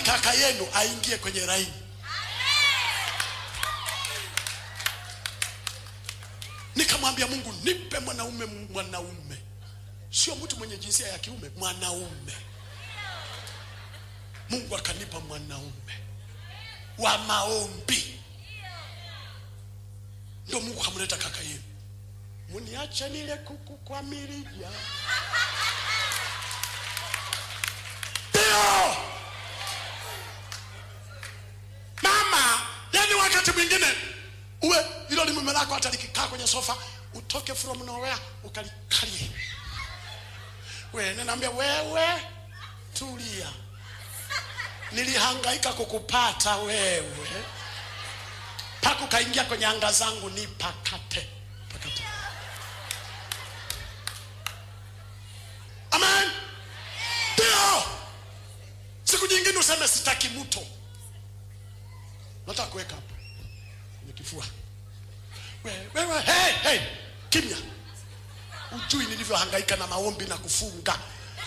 kaka yenu aingie kwenye laini nikamwambia mungu nipe mwanaume mwanaume sio mtu mwenye jinsia ya kiume mwanaume mungu akanipa mwanaume wa maombi ndo mungu kamleta kaka yenu muniache nile kuku kwa mirija ndio mama yani wakati mwingine uwe hilo ni mume lako hata likikaa kwenye sofa utoke from nowhere ukalikalie we ninaambia wewe tulia nilihangaika kukupata wewe mpaka ukaingia kwenye anga zangu ni pakate pakate amen ndio siku nyingine useme sitaki mto nataka kuweka hapa kwenye kifua wewe wewe hey, hey, kimya ujui nilivyohangaika na maombi na kufunga